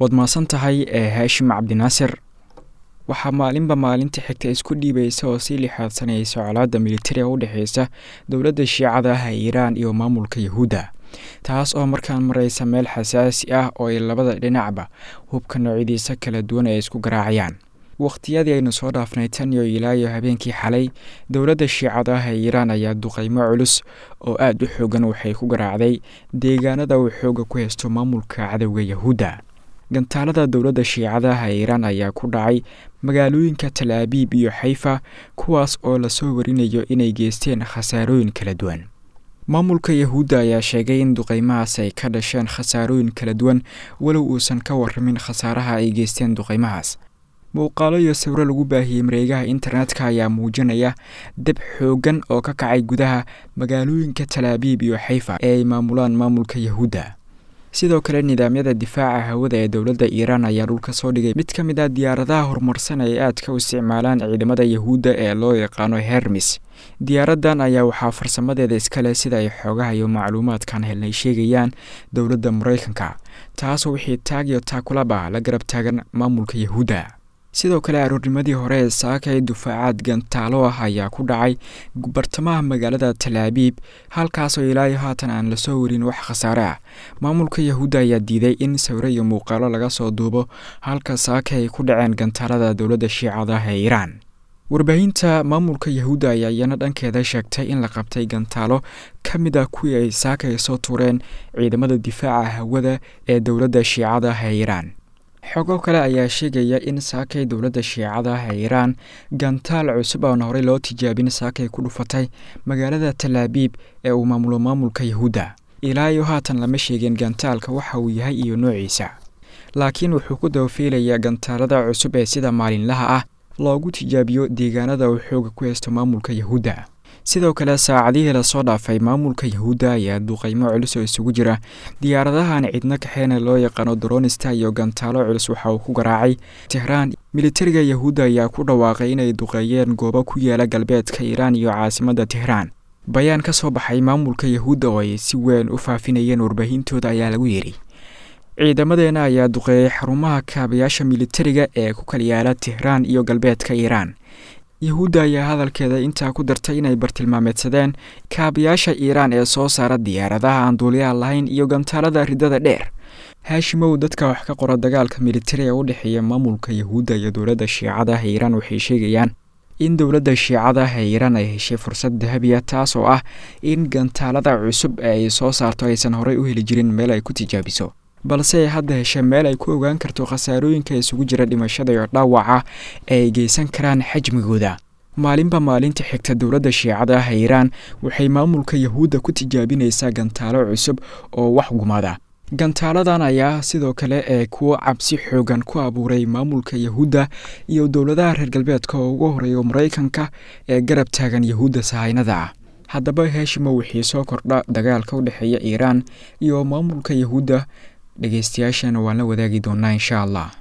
waad mahadsan tahay ee haashim cabdinaasir waxaa maalinba maalinta xigta isku dhiibaysa oo sii lixaadsanaysa colaadda militariga u dhexeysa dowladda shiicada ah ee iiraan iyo maamulka yahuudda taas oo markaan mareysa meel xasaasi ah oo ay labada dhinacba hubka noocyadiisa kala duwan ay isku garaacayaan wakhtiyadii aynu soo dhaafnay tan iyo ilaa iyo habeenkii xalay dowladda shiicada ah ee iiraan ayaa duqeymo culus oo aada u xoogan waxay ku garaacday deegaanada uu xooga ku haysto maamulka cadowga yahuudda gantaalada dowladda shiicadaha ee iiraan ayaa ku dhacay magaalooyinka tal abiib iyo xayfa kuwaas oo lasoo warinayo inay geysteen khasaarooyin kala duwan maamulka yahuudda ayaa sheegay in duqeymahaas ay ka dhasheen khasaarooyin kala duwan walow uusan ka waramin khasaaraha ay geysteen duqeymahaas muuqaalo iyo sawiro lagu baahiyey mareegaha internetka ayaa muujinaya dab xooggan oo ka kacay gudaha magaalooyinka tal abiib iyo xayfa ee ay maamulaan maamulka yahuudda sidoo kale nidaamyada difaaca hawada ee dowladda iiraan ayaa dhulka soo dhigay mid ka mid ah diyaaradaha horumarsan ay aadka u isticmaalaan ciidamada yahuudda ee loo yaqaano hermis diyaaraddan ayaa waxaa farsamadeeda iskale sida ay xoogaha iyo macluumaadkan helnay sheegayaan dowladda maraykanka taasoo wixii taag iyo taakulaba la garab taagan maamulka yahuudda sidoo kale aroornimadii hore ee saakay dufaacaad gantaalo ah ayaa ku dhacay bartamaha magaalada tal abiib halkaasoo ilaayo haatan aan lasoo warin wax khasaare ah maamulka yahuudda ayaa diiday in sawiro iyo muuqaalo laga soo duubo halka saaka ay ku dhaceen gantaalada dowladda shiicada ee iiraan warbaahinta maamulka yahuudda ayaa iyana dhankeeda sheegtay in la qabtay gantaalo ka mid ah kuwii ay saakay soo tuureen ciidamada difaaca hawada ee dowladda shiicada ee iiraan xogo kale ayaa sheegaya in saakay dowladda shiicada ah ee iiraan gantaal cusub oon horey loo tijaabin saakay ku dhufatay magaalada tal abiib ee uu maamulo maamulka yahuudda ilaa iyo haatan lama sheegin gantaalka waxa uu yahay iyo noociisa laakiin wuxuu ku dabafiilayaa gantaalada cusub ee sida maalinlaha ah loogu tijaabiyo deegaanada uu xooga ku haysto maamulka yahuudda sidoo kale saacadihii lasoo dhaafay maamulka yahuudda ayaa duqeymo culus oo isugu jira diyaaradahan cidno kaxeena loo yaqaano dronista iyo gantaalo culus waxa uu ku garaacay tehraan militariga yahuudda ayaa ku dhawaaqay inay duqeeyeen goobo ku yaala galbeedka iiraan iyo caasimadda tehraan bayaan ka soo baxay maamulka yahuudda oo ay si weyn u faafinayeen warbaahintooda ayaa lagu yidhi ciidamadeena ayaa duqeeyey xarumaha kaabayaasha militariga ee ku kala yaala tehraan iyo galbeedka iiraan yahuudda ayaa hadalkeeda intaa ku dartay inay bartilmaameedsadeen kaabayaasha iiraan ee soo saara diyaaradaha aan duuliyaha lahayn iyo gantaalada ridada dheer haashimow dadka wax ka qora dagaalka militariga u dhexeeya maamulka yahuudda iyo dowladda shiicada ee iiraan waxay sheegayaan in dowladda shiicada ee iiraan ay heshay fursad dahabiya taas oo ah in gantaalada cusub ee ay soo saarto aysan horey u heli jirin meel ay ku tijaabiso balse ay hadda heshay meel ay ku ogaan karto khasaarooyinka isugu jira dhimashada iyo dhaawaca ee ay geysan karaan xajmigooda maalinba maalinta xigta dowladda shiicada ah ee iiraan waxay maamulka yahuudda ku tijaabinaysaa gantaalo cusub oo wax gumada gantaaladan ayaa sidoo kale ee kuwo cabsi xoogan ku abuuray maamulka yahuudda iyo dowladaha reer galbeedka oo ugu horeeya maraykanka ee garab taagan yahuudda sahaynada ah haddaba heeshimo wixii soo kordha dagaalka u dhexeeya iiraan iyo maamulka yahuudda dhegeystayaashana waan la wadaagi doonaa insha allah